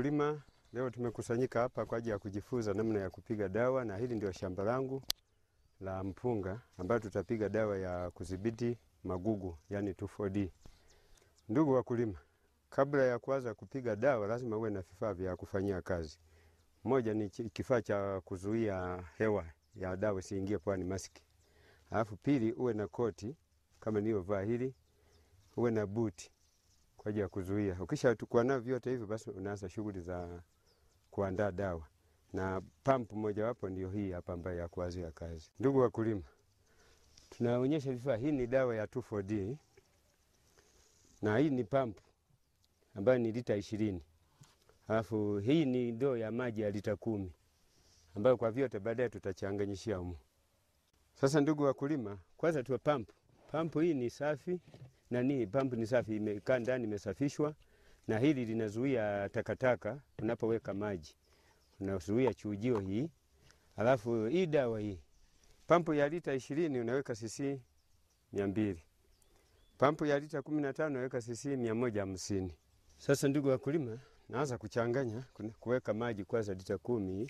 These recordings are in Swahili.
wakulima, leo tumekusanyika hapa kwa ajili ya kujifunza namna ya kupiga dawa, na hili ndio shamba langu la mpunga ambayo tutapiga dawa ya kudhibiti magugu, yani 2,4-D. Ndugu wakulima, kabla ya kuanza kupiga dawa lazima uwe na vifaa vya kufanyia kazi. Moja ni chi- kifaa cha kuzuia hewa ya dawa isiingie pwani, maski. Alafu pili, uwe na koti kama niliyovaa hili, uwe na buti kwa ajili ya kuzuia. Ukisha kuwa navyo vyote hivyo, basi unaanza shughuli za kuandaa dawa, na pampu mojawapo ndio hii hapa ambayo ya kuanzia kazi. Ndugu wakulima, tunaonyesha vifaa. Hii ni dawa ya 2,4-D na hii ni pampu ambayo ni lita ishirini. Alafu hii ni ndoo ya maji ya lita kumi ambayo kwa vyote baadaye tutachanganyishia humu. Sasa ndugu wakulima, kwanza tuwe pampu. Pampu hii ni safi nani, pampu ni safi, imekaa ndani, imesafishwa na hili linazuia takataka unapoweka maji, unazuia chujio hii. Alafu hii dawa hii, pampu ya lita ishirini unaweka cc mia mbili pampu ya lita kumi na tano unaweka cc mia moja hamsini. Sasa ndugu wakulima, naanza kuchanganya kuna- kuweka maji kwanza lita kumi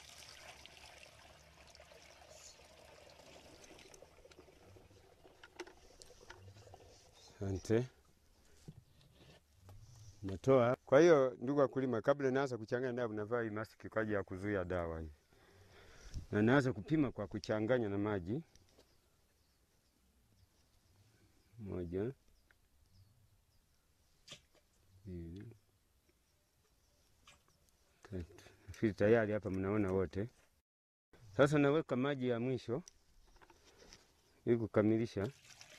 Asante. Natoa. Kwa hiyo ndugu wakulima, kabla naanza kuchanganya dawa, navaa hii maski kwa ajili ya kuzuia dawa hii, na naanza kupima kwa kuchanganya na maji. Moja, mbili, tatu. Nafikiri tayari hapa mnaona wote. Sasa naweka maji ya mwisho ili kukamilisha.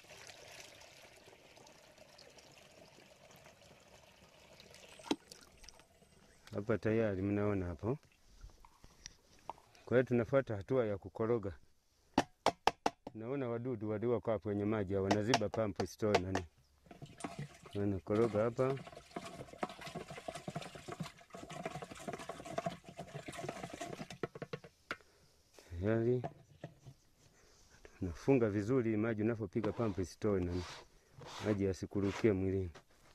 Hapa tayari mnaona hapo. Kwa hiyo tunafuata hatua ya kukoroga. Naona wadudu wadogo kwa kwenye maji hao, wanaziba pampu isitoe nani. Wanakoroga hapa. Tayari nafunga vizuri ili maji unapopiga pampu isitoe nani, maji yasikurukie mwilini.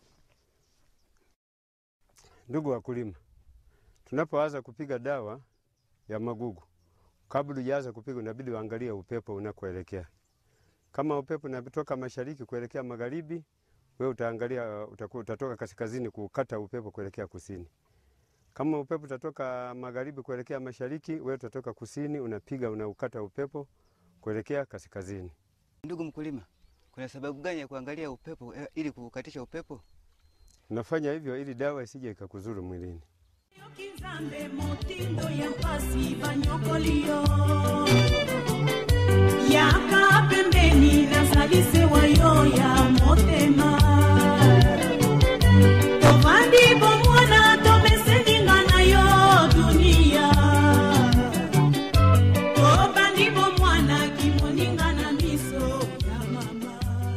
Ndugu wakulima, tunapoanza kupiga dawa ya magugu, kabla hujaanza kupiga, unabidi uangalie upepo unakoelekea. Kama upepo unatoka mashariki kuelekea magharibi, wewe utaangalia utakuwa utatoka kaskazini kukata upepo kuelekea kusini. Kama upepo utatoka magharibi kuelekea mashariki, wewe utatoka kusini, unapiga unaukata upepo kuelekea kaskazini. Ndugu mkulima, kuna sababu gani ya kuangalia upepo eh, ili kukatisha upepo? Unafanya hivyo ili dawa isije ikakuzuru mwilini. Kizambe motindo ya mpasi banyokolio yaka pembeni nazalise wayo ya motema tovandi bomwana tomeseninga na yo dunia tobandi bomwana kimoninga na miso ya mama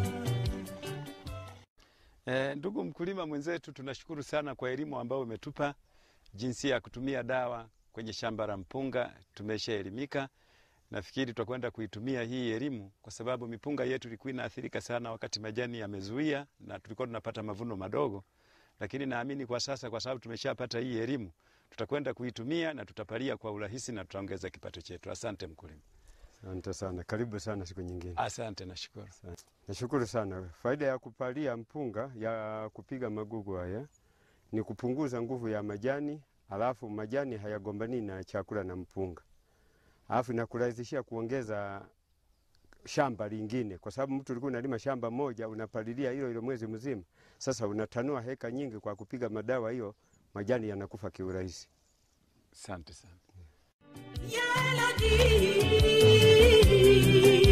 E, ndugu mkulima mwenzetu, tunashukuru sana kwa elimu ambayo umetupa jinsi ya kutumia dawa kwenye shamba la mpunga. Tumeshaelimika, nafikiri tutakwenda kuitumia hii elimu kwa sababu mipunga yetu ilikuwa inaathirika sana wakati majani yamezuia na tulikuwa tunapata mavuno madogo, lakini naamini kwa sasa, kwa sababu tumeshapata hii elimu, tutakwenda kuitumia na tutapalia kwa urahisi na tutaongeza kipato chetu. Asante mkulima. Asante sana, karibu sana siku nyingine. Asante, nashukuru. Nashukuru sana. Faida ya kupalia mpunga ya kupiga magugu haya ni kupunguza nguvu ya majani, alafu majani hayagombani na chakula na mpunga, alafu inakurahisishia kuongeza shamba lingine, kwa sababu mtu ulikuwa unalima shamba moja unapalilia hilo hilo mwezi mzima. Sasa unatanua heka nyingi kwa kupiga madawa, hiyo majani yanakufa kiurahisi. Asante sana. Ya Elodie,